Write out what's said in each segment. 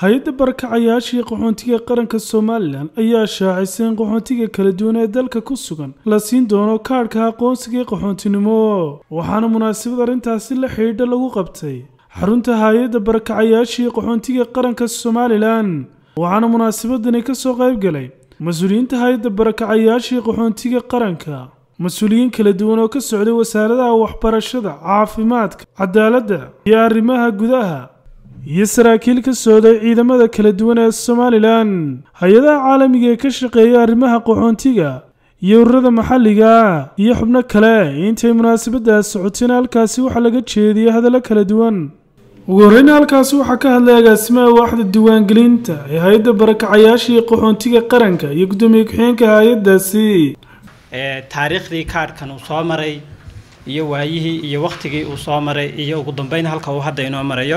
hay-adda barakacayaashii qaxoontiga qaranka somalilan ayaa shaacisay in qaxoontiga kala duwan ee dalka ku sugan la siin doono kaadhka aqoonsiga ee qaxoontinimo waxaana munaasabad arrintaasi la xidhiidha lagu qabtay xarunta hay-adda barakacayaashii qaxoontiga qaranka somalilan waxaana munaasabadani ka soo qayb galay mas-uuliyiinta hay-adda barakacayaashii qaxoontiga qaranka mas-uuliyiin kala duwan oo ka socday wasaaradaha waxbarashada caafimaadka cadaaladda iyo arrimaha gudaha iyo saraakiil ka socday ciidamada kala duwan ee somalilan hay-adaha caalamiga ee ka shaqeeya arrimaha qaxoontiga iyo ururada maxalliga iyo xubno kale intay munaasabadaas socotayna halkaasi waxaa laga jeediyey hadallo kala duwan ugu horreyna halkaasi waxaa ka hadlay agaasimaha waaxda diiwaangelinta ee hay-adda barakacayaashii qaxoontiga qaranka iyo guddoomiye ku-xigeenka hay-addaasi taariikhdii kaadhkan uu soo maray iyo waayihii iyo waktigii uu soo maray iyo ugu dambeyn halka uu hadda inoo marayo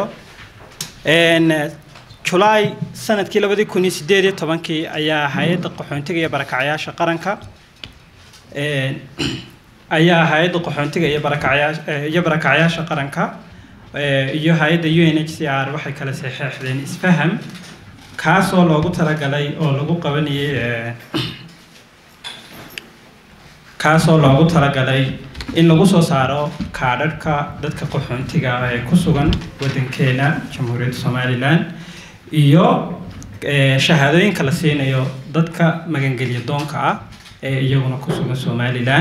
julaay sanadkii labadii kun iyo sideed iyo tobankii ayaa hay-adda qaxoontiga iyo barakacayaasha qaranka ayaa hay-adda qaxoontiga iyo barakacayaa iyo barakacayaasha qaranka iyo hay-adda u n h c r waxay kala saxeexdeen isfaham kaasoo loogu talagalay oo lagu qabanayay kaasoo loogu talagalay in lagu soo saaro kaadhadhka dadka qaxoontiga ah ee ku sugan waddankeena jamhuuriyadda somalilan iyo shahaadooyinka la siinayo dadka magangelya doonka ah ee iyaguna ku sugan somalilan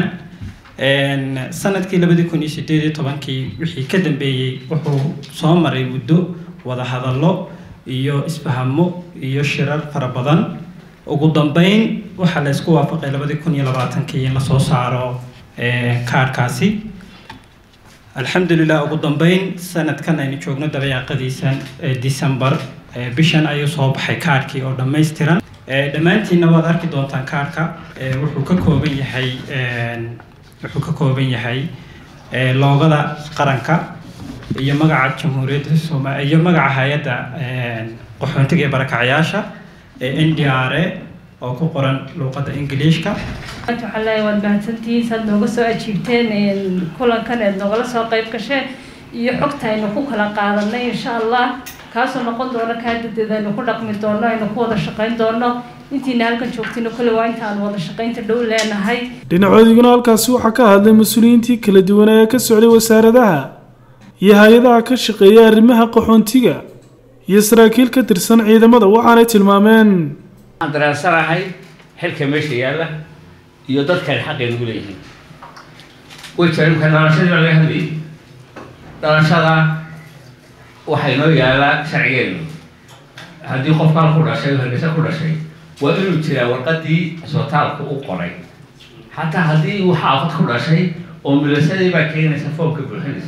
sanadkii labadii kun iyo sideed iyo tobankii wixii ka dambeeyey wuxuu soo maray muddo wadahadallo iyo isfahamo iyo shirar fara badan ugu dambeyn waxaa la isku waafaqay labadii kun iyo labaatankii in lasoo saaro kaadhkaasi alxamdulilah ugu dambeyn sanadkan aynu joogno dabayaaqadiisan december bishan ayuu soo baxay kaadhkii oo dhammaystiran dhammaantiinna waad arki doontaan kaadhka wuxuu ka kooban yahay wuxuu ka kooban yahay loogada qaranka iyo magaca jamhuuriyadda soma iyo magaca hay-adda qaxoontiga ee barakacayaasha n d r a oo ku qoran luuqadda ingiliishka waxaan leeyahay waad mahadsantihiin saad nooga soo ajiibteen kulankan eed noogala soo qayb gasheen iyo xogta aynu ku kala qaadanay insha allah kaasoo noqon doono kaadadeed aynu ku dhaqmi doono aynu ku wada shaqayn doono intiina halkan joogtino kole waa inta aan wada shaqaynta dhow leenahay dhinacooduguna halkaasi waxaa ka hadlay mas-uuliyiintii kala duwan ee ka socday wasaaradaha iyo hay-adaha ka shaqeeya arrimaha qaxoontiga iyo saraakiil ka tirsan ciidamada waxaanay tilmaameen waxaan dareensanahay xilka meesha yaalla iyo dadkan xaqeenu u leeyihiin way jiraan imka dhalashadii baa laga hadlayay dhalashada waxaa inoo yaallaa sharcigeenu haddii qofkaan ku dhashay oo hargeysa ku dhashay waa inuu jiraa warqadii isbitaalka u qoray xataa haddii uu xaafad ku dhashay oo milasadii baa keenaysa foomka buuxinaysa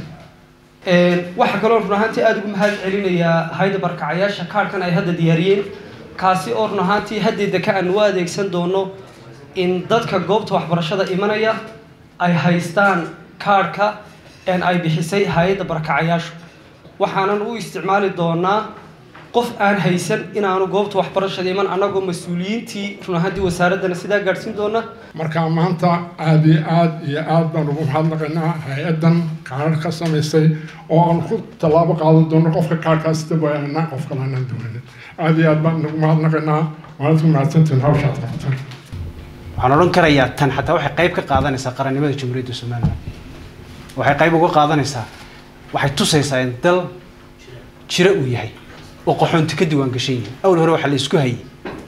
waxaa kaloo run ahaantii aada ugu mahad celinayaa hayda barkacayaasha kaadhkan ay hadda diyaariyeen kaasi oo run ahaantii haddeeda ka aan u adeegsan doono in dadka goobta waxbarashada imanaya ay haystaan kaadhka ay bixisay hay-adda barakacayaashu waxaanan u isticmaali doonaa qof aan haysan inaanu goobta waxbarashada iman annagoo mas-uuliyiintii run ahaantii wasaaraddana sidaa gaadhsiin doona markaa maanta aada iyo aada iyo aada baan ugu mahadnaqaynaa hay-addan kaadhar ka samaysay oo aan ku tallaabo qaadan doono qofka kaadhkaas dabayanaa qof kale aanaan doonin aada iyo aad baan ugu mahadnaqaynaa waanad ku mahadsantihin hawshaad qabtaan waxaan odhan karayaa tan xataa waxay qayb ka qaadanaysaa qarannimada jamhuuriyadda somalilan waxay qayb uga qaadanaysaa waxay tusaysaa in dal jiro uu yahay oo qaxoonti ka diiwaan gashan yihin awal hore waxaa la isku hayay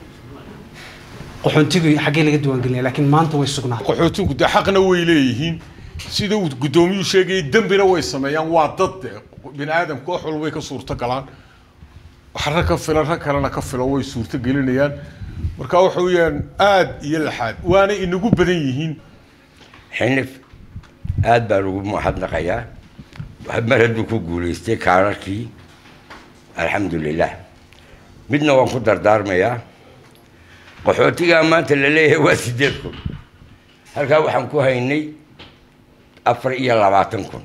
qaxoontigu xaggee laga diiwaangelinaya laakiin maanta way sugnaa qaxootigu dee xaqna way leeyihiin sida uu guddoomiyuu sheegayay dembina way sameeyaan waa dad de bini aadamku wax walbay ka suurto galaan wax rag ka filan rag kalena ka filo way suurto gelinayaan marka waxa weeyaan aada iyo laxaad waana inagu badan yihiin xinif aada baan ugu mahadnaqayaa mar hadduu ku guulaystay kaararkii alxamdulilah midna waan ku dardaarmayaa qaxootigaa maanta la leeyahay waa sideed kun halkaa waxaan ku haynay afar iyo labaatan kun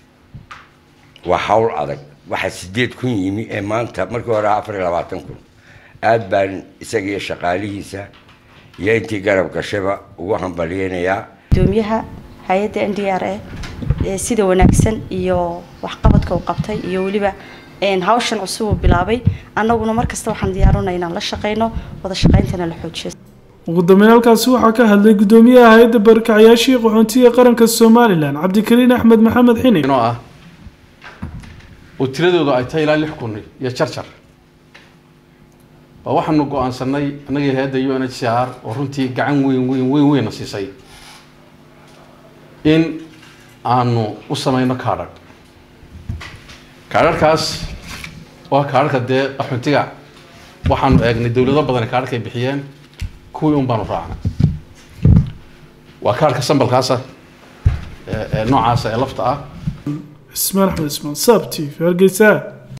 waa hawl adag waxaa sideed kun yimi ee maanta markii hore afar iyo labaatan kun aada baan isaga iyo shaqaalihiisa iyo intii garab gashaba ugu hambalyeynayaa gudoomiyaha hay-adda n d r a sida wanaagsan iyo waxqabadka uu qabtay iyo weliba hawshan cusub uu bilaabay annaguna markasta waxaan diyaarunay inaan la shaqeyno wada shaqeyntana la xoojiyo ugu dambeyn halkaasi waxaa ka hadlay gudoomiyaha hay-adda barakacayaashii qaxoontiga qaranka somalilan cabdikariin axmed maxamed xini inoo ah oo tiradoodu ay tahay ilaa lix kun iyo jarjar baa waxaanu go-aansanay annagii hay-adda u n h c r oo runtii gacan weyn weyn weyn weynna siisay in aanu u sameyno kaadhadh kaadharhkaas waa kaadharhka dee qaxoontiga waxaanu eegnay dowlado badan kaadharka ay bixiyeen kuwii un baanu raacnay waa kaadhka sambalkaasa ee noocaasa ee lafta ah ismaan axmed ismaan saab t v hargeysa